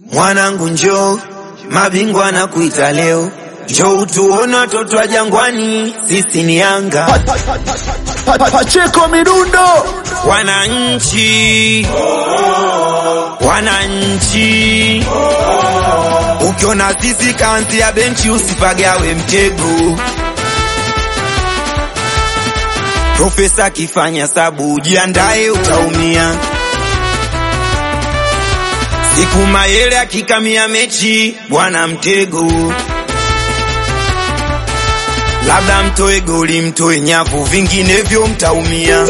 Mwanangu njoo, mabingwa na kuita leo, njoo tuone watoto wa Jangwani, sisi ni Yanga. Pa- pa- Pacheko Midundo Wananchi, wananchi, ukiona sisi kanzi ya benchi usipagawe mtego. Profesa akifanya sabu jiandae, utaumia. Siku Mayele akikamia mechi, bwana mtego. Labda mtoe goli, mtoe nyavu, vinginevyo mtaumia.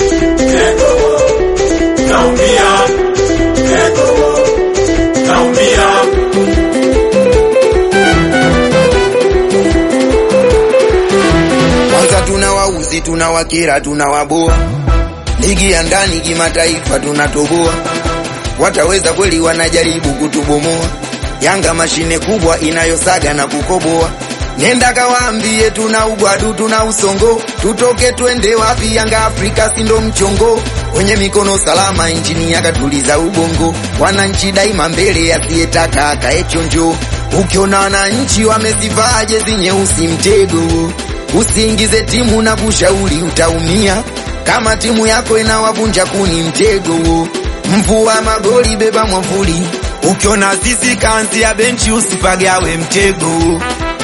Kwanza tuna wauzi, tuna wakera, tuna waboa. Ligi ya ndani kimataifa tunatoboa. Wataweza kweli? Wanajaribu kutubomoa. Yanga mashine kubwa inayosaga na kukoboa. Nenda kawaambie tuna ugwadu, tuna usongo, tutoke twende wapi? Yanga Afrika sindo mchongo, wenye mikono salama injini yakatuliza ubongo. Wananchi daima mbele, asiyetaka akae chonjo. Ukiona wananchi wamezivaa jezi nyeusi, mtego usiingize timu na kushauri, utaumia. Kama timu yako inawavunja kuni, mtego mvua magoli, beba mwavuli. Ukiona sisi kanzi ya benchi, usipagawe mtego.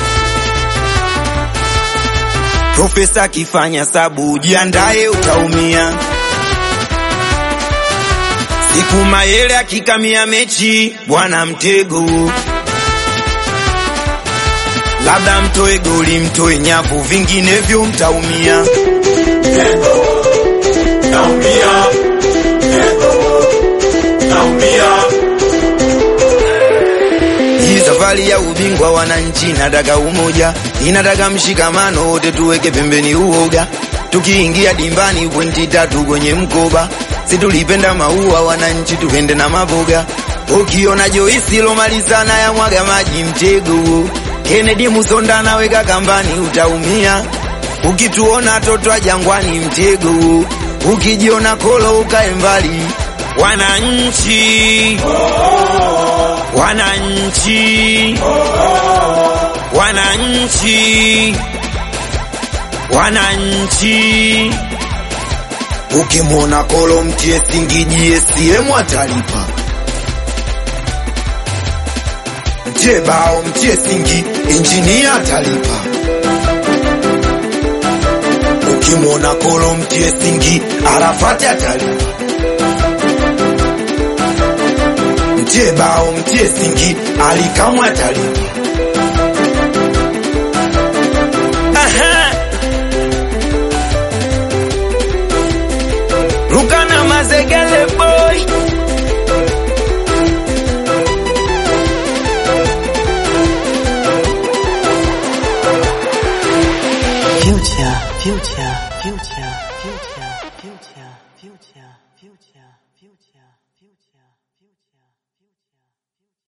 Profesa akifanya sabu jiandae, utaumia. Siku Mayele akikamia mechi, bwana mtego. Labda mtoe goli, mtoe nyavu, vinginevyo mtaumia. Hii safari ya ubingwa wananchi inataka umoja, inataka mshikamano, wote tuweke pembeni uoga. Tukiingia dimbani pointi tatu kwenye mkoba, si tulipenda maua wananchi, tupende na maboga. Ukiona Joisi lomalizana ya mwaga maji mtego, Kennedy Musonda naweka kambani, utaumia. Ukituona toto wa Jangwani mtego, ukijiona kolo ukae mbali. Wananchi wananchi wananchi wananchi, ukimwona kolo mtie singiji CCM atalipa, mtie bao mtie singi injinia atalipa, ukimwona kolo mtie singi Arafati atalipa mtie bao mtie singi alikamwe atalipa. Aha. Rukana Mazegele boy Future, future, future, future.